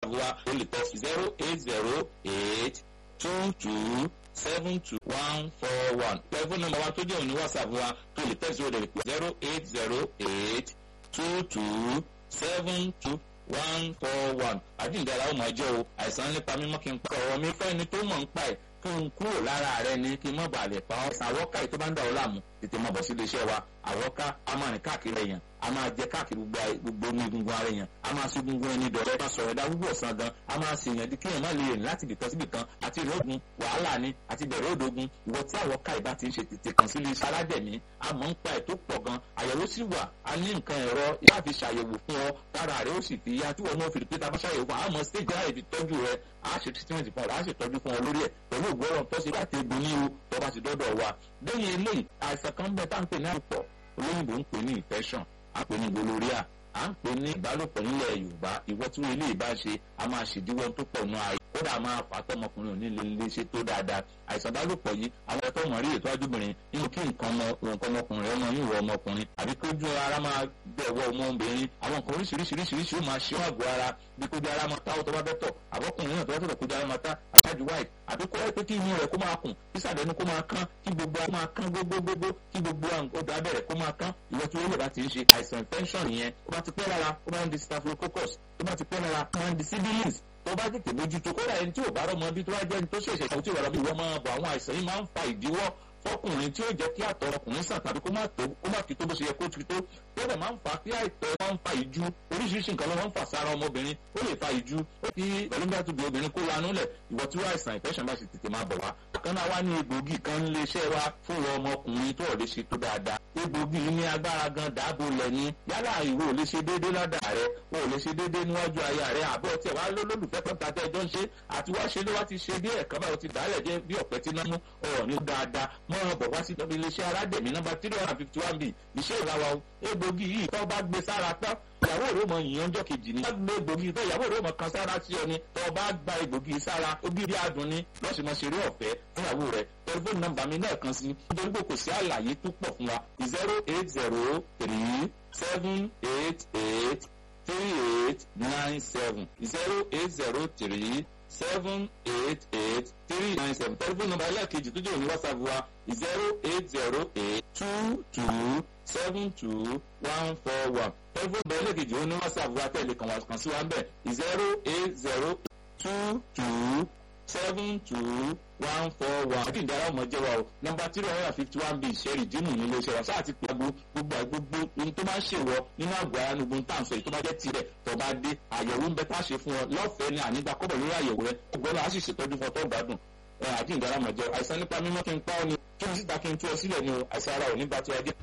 whatsapp wa o lè tẹ zero eight zero eight two two seven two one four one tẹlifóònù nọ́mbà wa tó jẹ́ òní whatsapp wa tó lè tẹ̀sí òde rẹ̀ pé zero eight zero eight two two seven two one four one àjíǹdàrà ó máa jẹ́ o àìsàn nípa mímọ́ kí n pa ọ̀rọ̀ mi fẹ́ ni tó mọ̀ ń pa ẹ̀ kí n kúrò lára rẹ ni kí n má bàa lè pa ọ́ àwọ́ká yìí tó bá ń dà ọ́ láàmú tètè máa bọ̀ sí iléeṣẹ́ wa àwọ́ká a máa rìn káàkiri èèyàn a máa jẹ káàkiri gbogbo ní egungun ara èèyàn a máa sí egungun ẹni dọ̀rẹ́ bá sọ̀rọ̀ ẹ̀dá gbogbo ọ̀sán gan a máa sì yàn di kéèyàn má lè rìn láti ibìkan síbì kan àti ìrìn ògùn wàhálà ni àti ìbẹ̀rẹ̀ òdògùn ìwọ tí àwọ́ká ìbá ti ń ṣe tètè kàn sí iléeṣẹ́ aládẹ̀mí a mọ̀ ń pa ẹ̀ tó pọ̀ gan àyẹ̀wò sì wà a ní nǹkan ẹ̀rọ yá fi ṣàyẹ̀wò fún ọ lára rẹ ó sì fi yá tí wọn náà fi pé tá a bá ṣàyẹ̀wò fún àmọ́ stage láì fi tọ́jú rẹ a ṣe treatment fún ọ a ṣe tọ́jú fún ọ lórí ẹ̀ pẹ̀lú ògbóràn tó ṣe láti egbò ní o tó bá ti dọ́dọ̀ wa lẹ́yìn eléyìí àìsàn kan bẹ tá à ń pè ní àpọ̀ olóyìnbó ń pè ní infection à ń pè ní gonorrhea à ń pè ní ìbálòpọ̀ nílẹ̀ yorùbá ìwọ tí wọ́n ilé ìbá ṣe a máa ṣèdíwọ́ tó pọ̀ nù ayé kódà máa fà á tọmọkùnrin òní lè lè ṣe tó dáadáa àìsàn ìbálòpọ̀ yìí àwọn ẹ̀tọ́ mọ̀ rí ètò ajúbìnrin nínú kí nǹkan ọmọkùnrin ọmọ yìí wọ ọmọkùnrin àbí kí ojú ara máa bẹ̀wọ̀ ọmọbìnrin àwọn nǹkan oríṣiríṣiríṣiríṣi ó máa ṣe àgọ́ ara bí kójú ara máa tá ọtọ́ bá bẹ́ tọ̀ àbọ̀kùnrin náà tó bá tọ̀ kójú ara máa tá àtàjù white àbí kó wáyé pé kí inú rẹ̀ kó máa kùn kí sàdẹ̀nu kó máa kán kí gbogbo ara máa kán gbogbogbò kí gbogbo ọdọ abẹ́rẹ́ kó máa kán ìwọ tí olóògbé bá ti ń ṣe àìsàn infection yẹn ó bá ti pẹ́ lára ó máa ń di staphylococcus ó bá ti pẹ́ lára ó máa ń di sibilins tó bá tètè mójútó kódà ẹni tí ò bá rọmọ bí tó bá jẹ́ ẹni tó ṣẹ̀ṣẹ̀ ṣàwọn tí ò bá rọmọ ìwọ máa bọ̀ àwọn àìsàn yìí máa ń fa ìdíwọ́ fọkùnrin tí ó jẹ́ kí àtọ̀ ọkùnrin sàn tàbí kó má tó kó má fi tó bó ṣe yẹ kó ti tó tẹ́lẹ̀ máa ń fa kí àìtọ́ máa ń fa ìjú oríṣiríṣi nǹkan ló máa ń fà sára ọmọbìnrin ó lè fa ìjú ó kí pẹ̀lú bí a tún bí obìnrin kó lanú lẹ̀ ìwọ tí wọ́n àìsàn ìfẹ́sàn bá ṣe tètè máa bọ̀ wá. kan náà wá ní egbògi kan lè ṣẹ́ wa fún ìwọ ọmọkùnrin tó ò lè ṣe tó dáadáa egbògi yìí ní agbára gan dáàbò lẹ̀ ní yálà ìwọ ò lè ṣe déédéé lọ́dà rẹ o ò lè ṣe déédéé níwájú aya rẹ àbọ̀ tí ẹ̀ wá lólùfẹ́ kan tàbí ẹjọ́ ń ṣe àti wá ṣe ló wá ti ṣe bí ẹ̀ka báyìí ti dálẹ̀ jẹ́ bí ọ̀pẹ tí náà mú ọ̀rọ̀ ní dáadáa mọ́ ọ bọ̀ wá sí iléeṣẹ́ aládẹ̀mí nọ́mbà three hundred and fifty one b iṣẹ́ ìlàwà egbògi yìí tó bá gbé sára tán ìyàwó rẹ̀ mọ ìyànjọ́ kejì ni. wọ́n gbé egbògi tó ìyàwó rẹ̀ mọ kan sára sí ọ ni tó bá gba egbògi sára ogi bí adùn ni lọ́sùn mọ́ ṣeré ọ̀fẹ́ fún ìyàwó rẹ̀ tẹlifóònù nọ́mbà mi náà kan sí nítorí pé kò sí àlàyé tó pọ̀ fún wa zero eight zero three seven eight eight three eight nine seven zero eight zero three seven eight eight three nine seven tẹlifóònù nọ́mbà ẹlẹ́ẹ̀kejì tó jẹ́ òní whatsapp wa zero eight zero eight two two seven two one four one tẹlifóònù nọ́mbà ẹlẹ́ẹ̀kejì òní whatsapp wa tẹ̀lé kan wá kan sí wa ń bẹ̀ zero eight zero two two seven two one four one. àti ìdára ọmọ jẹ́ wa o nọmba three hundred and fifty one b ìṣẹ́rì dímù nílé iṣẹ́ wa sáà ti pàgbo gbogbo gbogbo ohun tó máa ń ṣèwọ nínú àgọ́ ara ní ogun táǹsọ̀ yìí tó bá jẹ́ tirẹ̀ tó bá dé àyẹ̀wò ń bẹ tá a ṣe fún ọ lọ́fẹ̀ẹ́ ni ànígbà kọ́bọ̀ lórí àyẹ̀wò rẹ ọgbọ́n náà á sì ṣètọ́jú fún ọ tó gbádùn àti ìdára ọmọ jẹ́ àìsàn nípa mímọ́ kí n pa ọ ni kí n síta kí n tú ọ sílẹ̀ ni o àìsàn ara ò ní bá ti wá jẹ́.